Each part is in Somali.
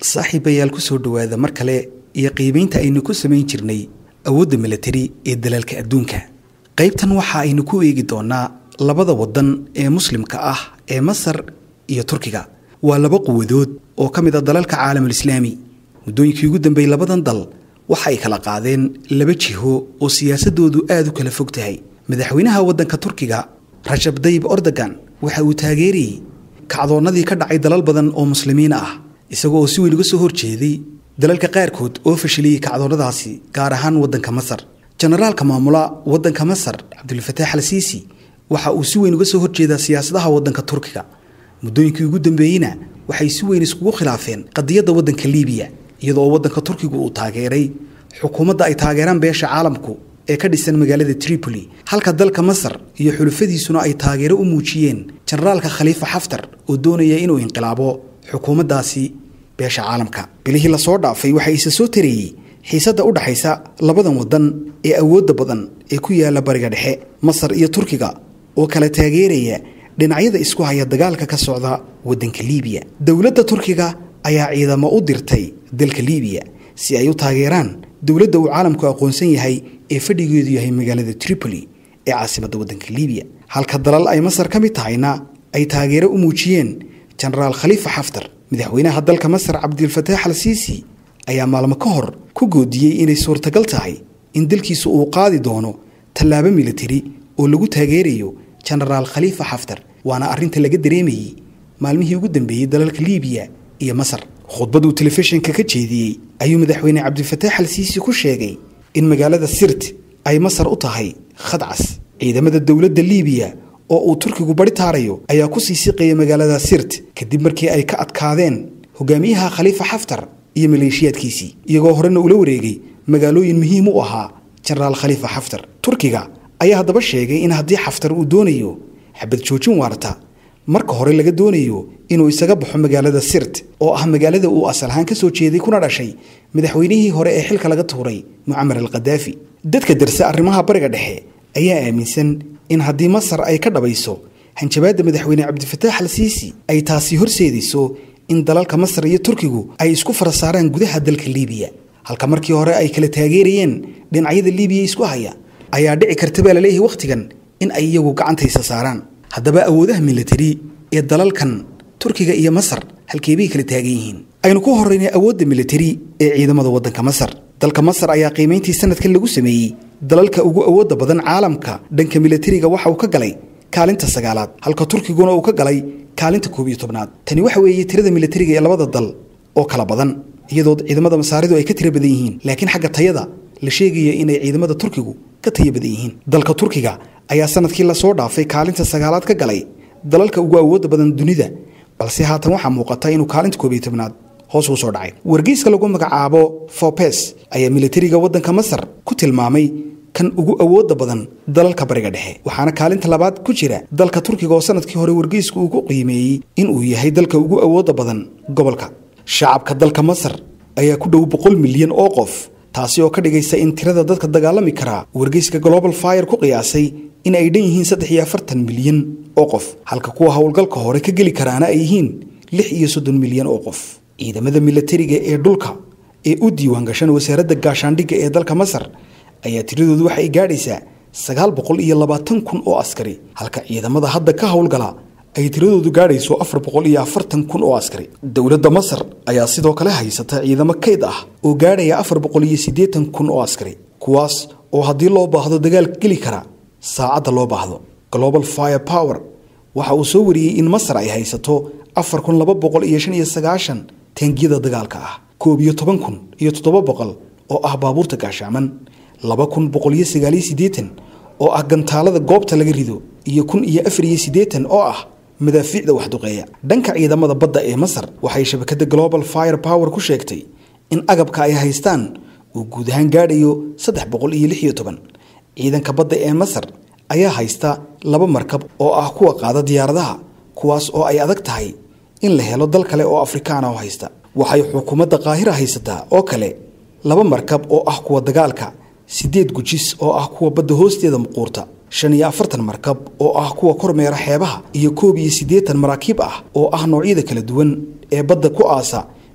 saaxiibayaal ku soo dhowaada mar kale iyo qiimaynta aynu ku samayn jirnay awoodda milatari ee dalaalka adduunka qaybtan waxa aynu ku eegi doonaa labada waddan ee muslimka ah ee masar iyo turkiga waa laba quwadood oo ka mid a dalalka caalamulislaami muddooyinkii ugu dambeeyey labadan dal waxa ay kala qaadeen laba jiho oo siyaasadoodu aada u kala fog tahay madaxweynaha waddanka turkiga rajab dayib ordogan waxa uu taageerayey kacdoonnadii ka dhacay dalal badan oo muslimiin ah isaga oo si weyn uga soo horjeeday dalalka qaarkood oo fashiliyey kacdoonnadaasi gaar ahaan waddanka masar jenaraalka maamula waddanka masar cabdulfataax al siisi waxa uu si weyn uga soo horjeedaa siyaasadaha waddanka turkiga muddooyinkii ugu dambeeyeyna waxay si weyn iskugu khilaafeen qadiyadda waddanka liibiya iyadoo waddanka turkigu uu taageeray xukuumadda ay taageeraan beesha caalamku ee ka dhisan magaalada tripoli halka dalka masar iyo xulufadiisuna ay taageero u muujiyeen jenaraalka khaliifa xaftar oo doonaya inuu inqilaabo xukuumaddaasi beesha caalamka bilihii lasoo dhaafay waxaa isa soo tareeyey xiisadda u dhaxaysa labadan waddan ee awoodda badan ee ku yaala bariga dhexe masar iyo turkiga oo kala taageeraya dhinacyada isku haya dagaalka ka socda waddanka liibiya dowladda turkiga ayaa ciidamo u dirtay dalka liibiya si ay u taageeraan dowladda uu caalamku aqoonsan yahay ee fadhigeedu yahay magaalada tripoli ee caasimadda waddanka liibiya halka dalal ay masar ka mid tahayna ay taageero u muujiyeen jenaraal khaliifa xaftar madaxweynaha dalka masar cabdilfataax al siisi ayaa maalmo ka hor ku goodiyey inay suurtagal tahay in dalkiisu uu qaadi doono tallaabo militari oo lagu taageerayo jenaraal khaliifa xaftar waana arrinta laga dareemayey maalmihii ugu dambeeyey dalalka liibiya iyo masar khudbaduu telefishinka ka jeediyey ayuu madaxweyne cabdifataax al siisi ku sheegay in magaalada sirt ay masar u tahay khadcas ciidamada dowladda liibiya oo uu turkigu bari taarayo ayaa ku sii siqaya magaalada sirt kadib markii ay ka adkaadeen hogaamiyaha khaliifa xaftar iyo maleeshiyaadkiisii iyagoo horena ula wareegay magaalooyin muhiim u ahaa jenaraal khaliifa xaftar turkiga ayaa haddaba sheegay in haddii xaftar uu doonayo xabad joojin waarta marka hore laga doonayo inuu isaga baxo magaalada sirt oo ah magaalada uu asal ahaan ka soo jeeday kuna dhashay madaxweynihii hore ee xilka laga tuuray mucamar al khadaafi dadka darse arrimaha bariga dhexe ayaa aaminsan in haddii masar ay ka dhabayso hanjabaadda madaxweyne cabdifataax al siisi ay taasi horseedayso in dalalka masar iyo turkigu ay isku fara saaraan gudaha dalka liibiya halka markii hore ay kala taageerayeen dhinacyada liibiya isku haya ayaa dhici karta baa laleeyahay wakhtigan in ay iyagu gacantaysa saaraan haddaba awoodaha militari ee dalalkan turkiga iyo masar halkeebay kala taagan yihiin aynu ku horeynay awoodda militari ee ciidamada waddanka masar dalka masar ayaa qiimayntii sanadkan lagu sameeyey dalalka ugu awoodda badan caalamka dhanka militariga waxa uu ka galay kaalinta sagaalaad halka turkiguna uu ka galay kaalinta koob iyo tobnaad tani waxa weeye tirada militariga ee labada dal oo kala badan iyadoo ciidamada masaaridu ay ka tiro badan yihiin laakiin xagga tayada la sheegaya inay ciidamada turkigu ka tayo badan yihiin dalka turkiga ayaa sanadkii lasoo dhaafay kaalinta sagaalaad ka galay dalalka ugu awoodda badan dunida balse haatan waxaa muuqata inuu kaalinta koob iyo tobnaad hoos uu soo dhacay wargeyska lagu magacaabo forbes ayaa militariga waddanka masar ku tilmaamay kan ugu awoodda badan dalalka bariga dhexe waxaana kaalinta labaad ku jira dalka turkiga oo sanadkii hore wargeysku uu ku qiimeeyey inuu yahay dalka ugu awoodda badan gobolka shacabka dalka masar ayaa ku dhow boqol milyan oo qof taasi oo ka dhigaysa in tirada dadka dagaalami karaa wargeyska global fire ku qiyaasay in ay dhan yihiin saddex iyo afartan milyan oo qof halka kuwa howlgalka hore ka geli karaana ay yihiin lix iyo soddon milyan oo qof ciidamada militariga ee dhulka ee u diiwaan gashan wasaaradda gaashaandhigga ee dalka masar ayaa tiradoodu waxay gaadhaysaa sagaal boqol iyo labaatan kun oo askari halka ciidamada hadda ka howlgala ay tiradoodu gaadhayso afar boqol iyo afartan kun oo askari dowladda masar ayaa sidoo kale haysata ciidamo kayd ah oo gaadhaya afar boqol iyo siddeetan kun oo askari kuwaas oo haddii loo baahdo dagaal geli kara saacadda loo baahdo global fire power waxa uu soo wariyey in masar ay haysato afar kun laba boqol iyo shan iyo sagaashan taangiyada dagaalka ah koob iyo toban kun iyo toddoba boqol oo ah baabuurta gaashaaman laba kun boqol iyo sagaaliyo siddeetan oo ah gantaalada goobta laga rido iyo kun iyo afar iyo siddeetan oo ah madaafiicda waxduqeeya dhanka ciidamada badda ee masar waxay shabakadda global fire power ku sheegtay in agabka ay haystaan uu guud ahaan gaadhayo saddex boqol iyo lix iyo toban ciidanka badda ee masar ayaa haysta laba markab oo ah kuwa qaada diyaaradaha kuwaas oo ay adag tahay in la helo dal kale oo afrikaana oo haysta waxay xukuumadda qaahira haysataa oo kale laba markab oo ah kuwa dagaalka siddeed gujis oo ah kuwa badda hoosteeda muquurta shan iyo afartan markab oo ah kuwa kormeera xeebaha iyo koob iyo siddeetan maraakiib ah oo ah noocyada kala duwan ee badda ku aasa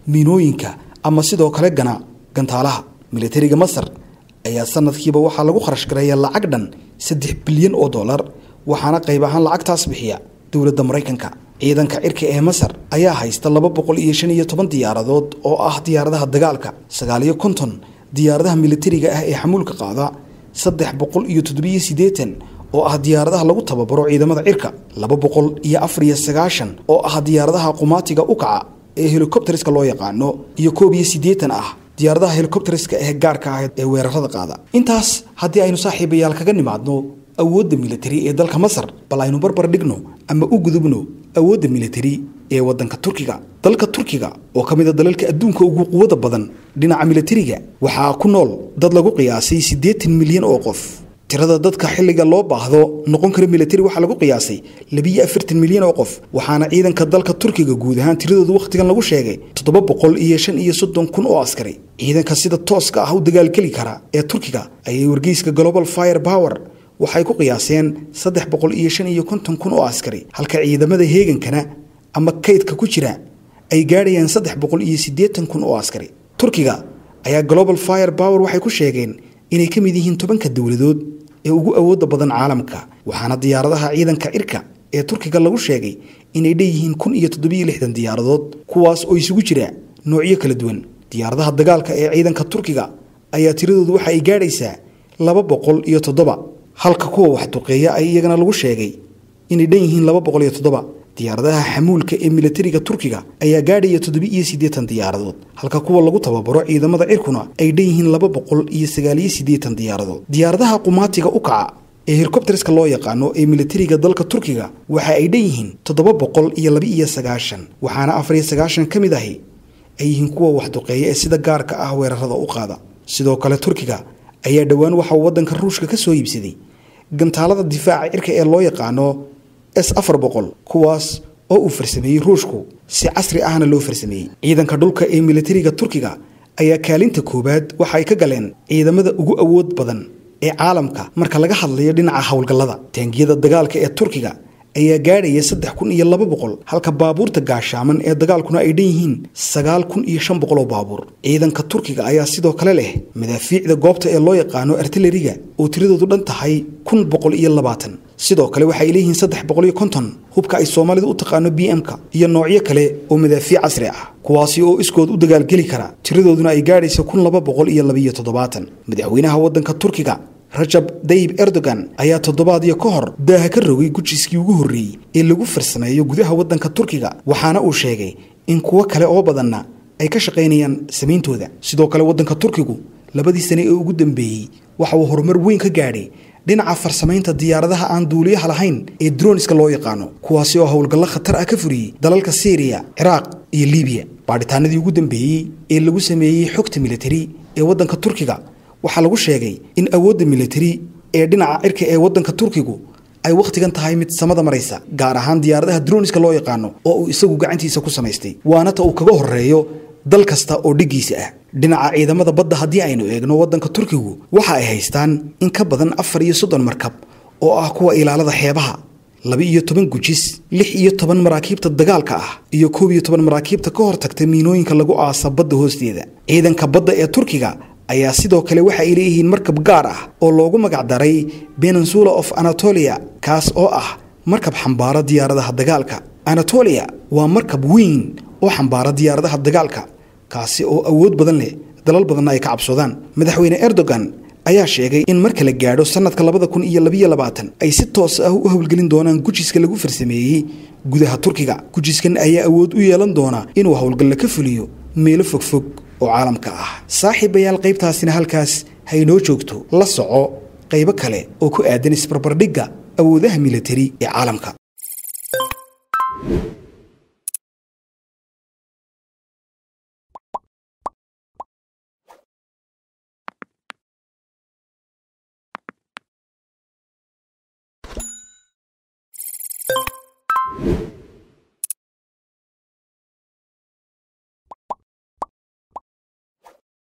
miinooyinka ama sidoo kale gana gantaalaha militariga masar ayaa sanadkiiba waxaa lagu kharash gareeya lacag dhan saddex bilyan oo dollar waxaana qayb ahaan lacagtaas bixiya dowladda maraykanka ciidanka cirka ee masar ayaa haysta laba boqol iyo shan iyo toban diyaaradood oo ah diyaaradaha dagaalka sagaal iyo konton diyaaradaha militariga ah ee xamuulka qaada saddex boqol iyo toddobiyo siddeetan oo ah diyaaradaha lagu tababaro ciidamada cirka laba boqol iyo afar iyo sagaashan oo ah diyaaradaha qumaatiga u kaca ee helikobteriska loo yaqaano iyo koob iyo siddeetan ah diyaaradaha helikobteriska ee gaarka ah ee weerarada qaada intaas haddii aynu saaxiibayaal kaga nimaadno awoodda militari ee dalka masar bal aynu barbar dhigno ama u gudubno awoodda militari ee waddanka turkiga dalka turkiga oo ka mid a dalalka adduunka ugu quwada badan dhinaca militariga waxaa ku nool dad lagu qiyaasay siddeetan milyan oo qof tirada dadka xilliga loo baahdo noqon kara militari waxaa lagu qiyaasay labiyo afartan milyan oo qof waxaana ciidanka dalka turkiga guud ahaan tiradoodu wakhtigan lagu sheegay toddoba boqol iyo shan iyo soddon kun oo askari ciidanka sida tooska ah u dagaalgeli kara ee turkiga ayay wargeyska global fire power waxay ku qiyaaseen saddex boqol iyo shan iyo konton kun oo askari halka ciidamada heegankana ama kaydka ku jira ay gaadhayaan saddex boqol iyo siddeetan kun oo askari turkiga ayaa global fire power waxay ku sheegeen inay ka mid yihiin tobanka dowladood ee ugu awoodda badan caalamka waxaana diyaaradaha ciidanka cirka ee turkiga lagu sheegay inay dheeyihiin kun iyo toddobiyo lixdan diyaaradood kuwaas oo isugu jira noocyo kala duwan diyaaradaha dagaalka ee ciidanka turkiga ayaa tiradoodu waxa ay gaadhaysaa laba boqol iyo toddoba halka kuwa wax duqeeya ay iyagana lagu sheegay inay dhan yihiin laba boqol iyo toddoba diyaaradaha xamuulka ee militariga turkiga ayaa gaadhaya toddobi iyo siddeetan diyaaradood halka kuwa lagu tababaro ciidamada cirkuna ay dhan yihiin laba boqol iyo sagaaliyo siddeetan diyaaradood diyaaradaha qumaatiga u kaca ee helikobteriska loo yaqaano ee militariga dalka turkiga waxa ay dhan yihiin toddoba boqol iyo laba iyo sagaashan waxaana afar iyo sagaashan ka mid ahi ay yihiin kuwa wax duqeeya ee sida gaarka ah weerarada u qaada sidoo kale turkiga ayaa dhowaan waxa uu waddanka ruushka ka soo iibsaday gantaalada difaaca cirka ee loo yaqaano s afar boqol kuwaas oo uu farsameeyey ruushku si casri ahna loo farsameeyey ciidanka dhulka ee militariga turkiga ayaa kaalinta koowaad waxa ay ka galeen ciidamada ugu awood badan ee caalamka marka laga hadlayo dhinaca howlgallada taangiyada dagaalka ee turkiga ayaa gaadhaya saddex kun iyo laba boqol halka baabuurta gaashaaman ee dagaalkuna ay dhan yihiin sagaal kun iyo shan boqol oo baabuur ciidanka turkiga ayaa sidoo kale leh madaafiicda goobta ee loo yaqaano artilariga oo tiradoodu dhan tahay kun boqol iyo labaatan sidoo kale waxaay leeyihiin saddex boqol iyo konton hubka ay soomaalidu u taqaano b m-ka iyo noocyo kale oo madaafiic casri ah kuwaasi oo iskood u dagaalgeli kara tiradooduna ay gaadhaysa kun laba boqol iyo labiyo toddobaatan madaxweynaha waddanka turkiga rajab dayib erdogan ayaa toddobaadyo ka hor daaha ka rogay gujiskii ugu horreeyey ee lagu farsameeyo gudaha waddanka turkiga waxaana uu sheegay in kuwo kale oo badanna ay ka shaqaynayaan samayntooda sidoo kale waddanka turkigu labadii sane ee ugu dambeeyey waxa uu horumar weyn ka gaadhay dhinaca farsamaynta diyaaradaha aan duuliyaha lahayn ee droniska loo yaqaano kuwaasi oo howlgallo khatar ah ka furiyey dalalka syriya ciraaq iyo libiya baadhitaanadii ugu dambeeyey ee lagu sameeyey xogta militari ee waddanka turkiga waxaa lagu sheegay in awoodda militari ee dhinaca cirka ee waddanka turkigu ay wakhtigan tahay mid samada maraysa gaar ahaan diyaaradaha droniska loo yaqaano oo uu isagu gacantiisa ku samaystay waana ta uu kaga horeeyo dal kasta oo dhiggiisa ah dhinaca ciidamada badda haddii aynu eegno waddanka turkigu waxa ay haystaan in ka badan afar iyo soddon markab oo ah kuwa ilaalada xeebaha laba iyo toban gujis lix iyo toban maraakiibta dagaalka ah iyo koob iyo toban maraakiibta ka hortagta miinooyinka lagu aasa badda hoosteeda ciidanka badda ee turkiga ayaa sidoo kale waxa ay leeyihiin markab gaar ah oo loogu magacdaray peninsula of anatolia kaas oo ah markab xambaara diyaaradaha dagaalka anatolia waa markab weyn oo xambaara diyaaradaha dagaalka kaasi oo awood badan leh dalal badanna ay ka cabsoodaan madaxweyne erdogan ayaa sheegay in marka la gaadho sannadka labada kun iyo labiyo labaatan ay si toos ah u howlgelin doonaan gujiska lagu farsameeyey gudaha turkiga gujiskan ayaa awood u yeelan doona inuu howlgalla ka fuliyo meelo fogfog oo caalamka ah saaxiibayaal qaybtaasina halkaas haynoo joogto la soco qaybo kale oo ku aadan isbarbardhigga awoodaha militari ee caalamka